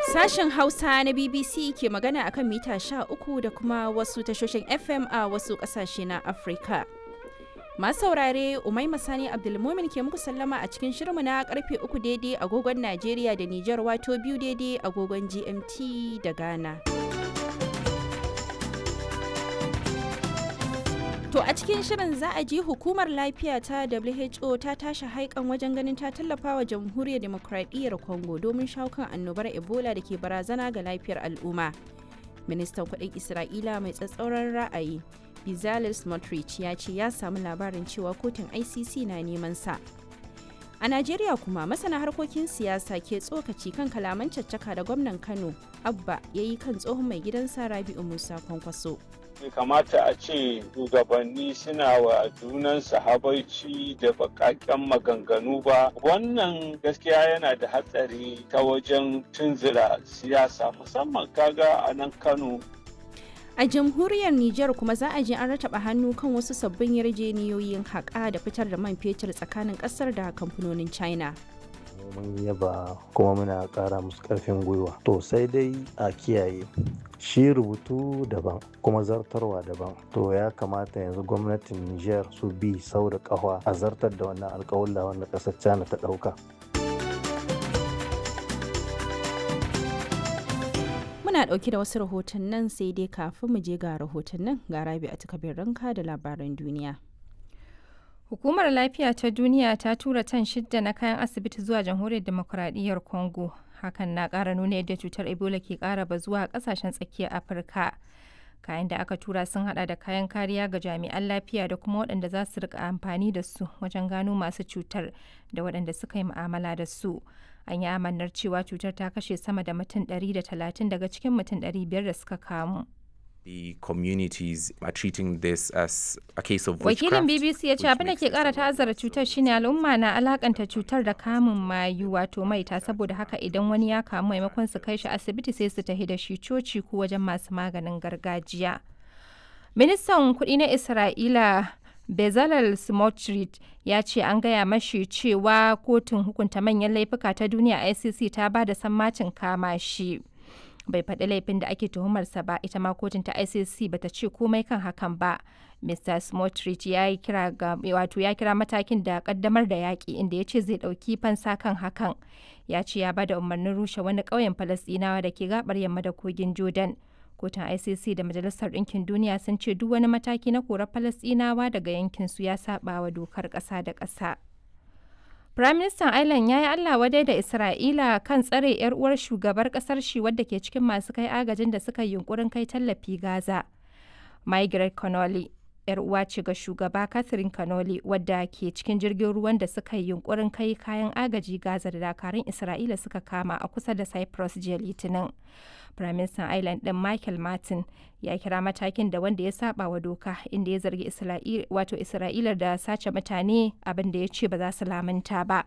Sashen Hausa na BBC ke magana akan mita 13 da kuma wasu tashoshin FM a wasu ƙasashe na Afirka. Masu saurare Umai Masani Abdulmumin ke muku sallama a cikin shirmu na karfe uku daidai agogon Najeriya da Nijar wato biyu daidai agogon GMT da Ghana. To a cikin shirin za a ji hukumar lafiya ta WHO ta tashi haikan wajen ganin ta tallafa wa jamhuriyar demokradiyyar Congo domin shawo kan annobar Ebola da ke barazana ga lafiyar al'umma. Ministan kudin Isra'ila mai tsatsauran ra'ayi Bezalel Smotrich ya ce ya samu labarin cewa kotun ICC na neman sa. A Najeriya kuma masana harkokin siyasa ke tsokaci kan kalaman caccaka da gwamnan Kano Abba ya yi kan tsohon mai gidansa Rabi'u Musa Kwankwaso. bai kamata a ce shugabanni suna wa junansu habaici da bakaken maganganu ba wannan gaskiya yana da hatsari ta wajen tunzura siyasa musamman kaga a nan kano A jamhuriyar Nijar kuma za a je an rataba hannu kan wasu sabbin yarjeniyoyin haƙa da fitar da man fetur tsakanin ƙasar da kamfanonin China. mun yaba kuma muna ƙara musu ƙarfin gwiwa to sai dai a kiyaye shi rubutu daban kuma zartarwa daban to ya kamata yanzu gwamnatin niger su bi sau da ƙafa a zartar da wannan alƙawalla wanda ƙasar china ta ɗauka Muna ɗauke da wasu rahotannin sai dai kafin mu je ga rahotannin ga rabi a takabin ranka da labaran duniya. Hukumar Lafiya ta Duniya ta tura tan shidda na kayan asibiti zuwa Jamhuriyar Demokuraɗiyyar Congo. Hakan na ƙara nuna yadda cutar Ebola ke ƙara bazuwa a ƙasashen tsakiyar Afirka. Kayan da aka tura sun hada da kayan kariya ga jami'an lafiya da kuma waɗanda za su rika amfani da su wajen gano masu cutar da waɗanda suka yi mu'amala da su. An yi amannar cewa cutar ta kashe sama da mutum 130 daga cikin mutum 500 da suka kamu. the communities are treating this as a case of Wakilin witchcraft, BBC ya ce which abin da makes ke this kara a lot ta'azzara cutar shine al'umma na alakanta cutar da kamun mayu wato maita saboda haka idan wani ya kamu maimakon su kai shi asibiti sai su tafi da shi coci ko wajen masu maganin gargajiya. Ministan kuɗi na Isra'ila Bezalel Smotrich ya ce an gaya mashi cewa kotun hukunta manyan laifuka ta duniya ICC ta ba da sammacin kama shi. bai faɗi laifin da ake tuhumarsa ba ita ma kotun ta icc bata ce komai kan hakan ba mr smotrich ya yi kira ga wato ya kira matakin da kaddamar da yaƙi inda ya ce zai ɗauki fansa kan hakan ya ce ya bada umarnin rushe wani ƙauyen falasɗinawa da ke gabar yamma da kogin jordan kotun icc da majalisar ɗinkin duniya sun ce duk wani mataki na korar falasɗinawa daga yankinsu ya saɓa wa dokar ƙasa da ƙasa Firaministan Ireland ya yi Allah wadai da Isra'ila kan tsare 'yar uwar shugabar kasar shi wadda ke cikin masu kai agajin da suka yi yunkurin kai tallafi Gaza. Margaret Connolly, 'yar uwa ce ga shugaba Catherine Connolly wadda ke cikin jirgin ruwan da suka yi yunkurin kai kayan agaji Gaza da dakarun Isra'ila suka kama a kusa da Cyprus jiya Litinin. Firaministan Ireland ɗin Michael Martin ya kira matakin da wanda ya saba wa doka inda ya zargi wato Isra'ila da sace mutane abin da ya ce ba za su lamunta ba.